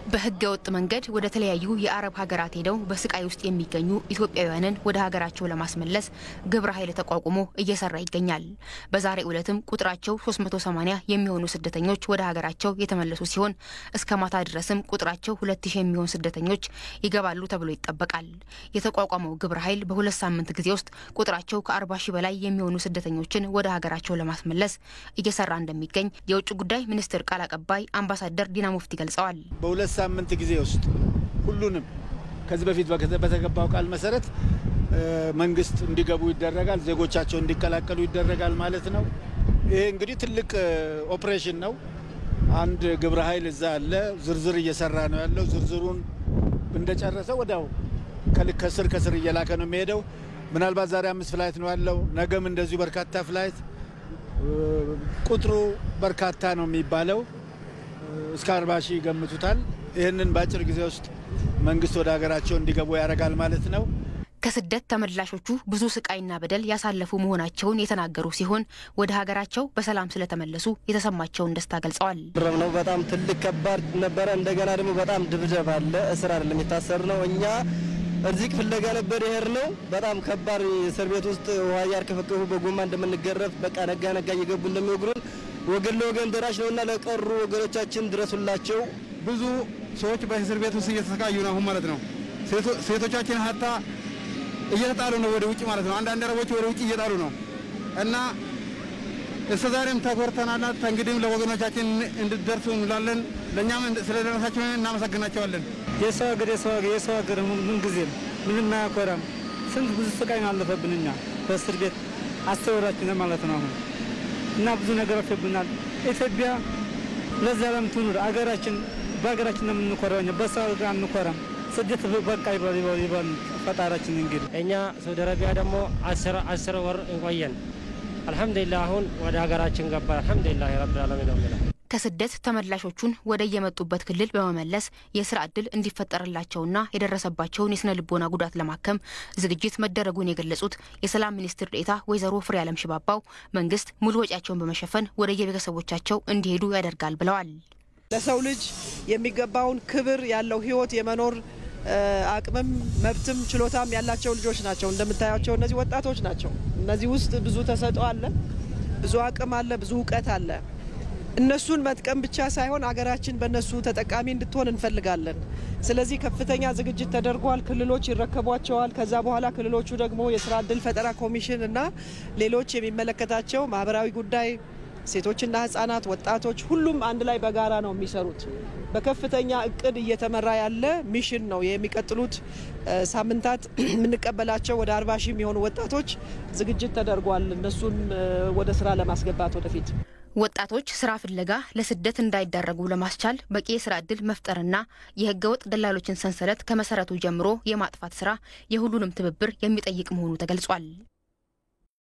በህገ ወጥ መንገድ ወደ ተለያዩ የአረብ ሀገራት ሄደው በስቃይ ውስጥ የሚገኙ ኢትዮጵያውያንን ወደ ሀገራቸው ለማስመለስ ግብረ ኃይል ተቋቁሞ እየሰራ ይገኛል። በዛሬ ዕለትም ቁጥራቸው 380 የሚሆኑ ስደተኞች ወደ ሀገራቸው የተመለሱ ሲሆን እስከ ማታ ድረስም ቁጥራቸው 2000 የሚሆኑ ስደተኞች ይገባሉ ተብሎ ይጠበቃል። የተቋቋመው ግብረ ኃይል በሁለት ሳምንት ጊዜ ውስጥ ቁጥራቸው ከ40 ሺህ በላይ የሚሆኑ ስደተኞችን ወደ ሀገራቸው ለማስመለስ እየሰራ እንደሚገኝ የውጭ ጉዳይ ሚኒስትር ቃል አቀባይ አምባሳደር ዲና ሙፍቲ ገልጸዋል። በሁለት ሳምንት ጊዜ ውስጥ ሁሉንም ከዚህ በፊት በተገባው ቃል መሰረት መንግስት እንዲገቡ ይደረጋል፣ ዜጎቻቸው እንዲቀላቀሉ ይደረጋል ማለት ነው። ይሄ እንግዲህ ትልቅ ኦፕሬሽን ነው። አንድ ግብረ ኃይል እዛ አለ፣ ዝርዝር እየሰራ ነው ያለው። ዝርዝሩን እንደጨረሰ ወዲያው ከስር ከስር እየላከ ነው የሚሄደው። ምናልባት ዛሬ አምስት ፍላይት ነው ያለው፣ ነገም እንደዚሁ በርካታ ፍላይት። ቁጥሩ በርካታ ነው የሚባለው እስከ አርባ ሺህ ይገምቱታል። ይህንን በአጭር ጊዜ ውስጥ መንግስት ወደ ሀገራቸው እንዲገቡ ያደርጋል ማለት ነው። ከስደት ተመላሾቹ ብዙ ስቃይና በደል ያሳለፉ መሆናቸውን የተናገሩ ሲሆን ወደ ሀገራቸው በሰላም ስለተመለሱ የተሰማቸውን ደስታ ገልጸዋል። ነው በጣም ትልቅ ከባድ ነበረ። እንደገና ደግሞ በጣም ድብደባ አለ። እስር አይደለም የታሰር ነው። እኛ እዚህ ፍለጋ ነበር ይሄር ነው። በጣም ከባድ እስር ቤት ውስጥ ውሃ እያርከፈከፉ በጎማ እንደምንገረፍ በቃ ነጋ ነጋ እየገቡ እንደሚወግሩን ወገን ለወገን ደራሽ ነውና ለቀሩ ወገኖቻችን ድረሱላቸው። ብዙ ሰዎች በእስር ቤት ውስጥ እየተሰቃዩ ነው አሁን ማለት ነው። ሴቶቻችን ሀታ እየተጣሉ ነው ወደ ውጭ ማለት ነው። አንዳንድ አረቦች ወደ ውጭ እየጣሉ ነው እና እስከ ዛሬም ተኮርተናልና እንግዲህም ለወገኖቻችን እንድደርሱ እንላለን። ለእኛም ስለደረሳቸው እናመሰግናቸዋለን። የሰው ሀገር የሰው ሀገር የሰው ሀገር ምን ጊዜም ምንም አያኮራም። ስንት ብዙ ስቃይ ነው አለፈብን እኛ በእስር ቤት አስተወራችን ማለት ነው አሁን እና ብዙ ነገር አልፈብናል። ኢትዮጵያ ለዘላለም ትኑር። አገራችን በሀገራችን ነው የምንኮራው፣ በሰው ሀገር አንኮራም። ስደት በቃ ይባል ይባል ፈጣራችን። እንግዲህ እኛ ሳውዲ አረቢያ ደግሞ አስር ወር እንቆየን። አልሐምዱሊላህ አሁን ወደ ሀገራችን ገባ። አልሐምዱሊላህ ረብል ዓለሚን ነው የሚለው ከስደት ተመላሾቹን ወደ የመጡበት ክልል በመመለስ የስራ እድል እንዲፈጠርላቸውና የደረሰባቸውን የስነ ልቦና ጉዳት ለማከም ዝግጅት መደረጉን የገለጹት የሰላም ሚኒስትር ዴኤታ ወይዘሮ ፍሬ አለም ሽባባው መንግስት ሙሉ ወጪያቸውን በመሸፈን ወደ የቤተሰቦቻቸው እንዲሄዱ ያደርጋል ብለዋል። ለሰው ልጅ የሚገባውን ክብር ያለው ህይወት የመኖር አቅምም መብትም ችሎታም ያላቸው ልጆች ናቸው። እንደምታያቸው እነዚህ ወጣቶች ናቸው። እነዚህ ውስጥ ብዙ ተሰጥኦ አለ፣ ብዙ አቅም አለ፣ ብዙ እውቀት አለ። እነሱን መጥቀም ብቻ ሳይሆን አገራችን በእነሱ ተጠቃሚ እንድትሆን እንፈልጋለን። ስለዚህ ከፍተኛ ዝግጅት ተደርጓል። ክልሎች ይረከቧቸዋል። ከዛ በኋላ ክልሎቹ ደግሞ የስራ እድል ፈጠራ ኮሚሽን እና ሌሎች የሚመለከታቸው ማህበራዊ ጉዳይ ሴቶችና ህጻናት፣ ወጣቶች ሁሉም አንድ ላይ በጋራ ነው የሚሰሩት። በከፍተኛ እቅድ እየተመራ ያለ ሚሽን ነው። የሚቀጥሉት ሳምንታት የምንቀበላቸው ወደ አርባ ሺህ የሚሆኑ ወጣቶች ዝግጅት ተደርጓል። እነሱን ወደ ስራ ለማስገባት ወደፊት ወጣቶች ስራ ፍለጋ ለስደት እንዳይዳረጉ ለማስቻል በቂ የስራ እድል መፍጠርና የህገወጥ ደላሎችን ሰንሰለት ከመሰረቱ ጀምሮ የማጥፋት ስራ የሁሉንም ትብብር የሚጠይቅ መሆኑ ተገልጿል።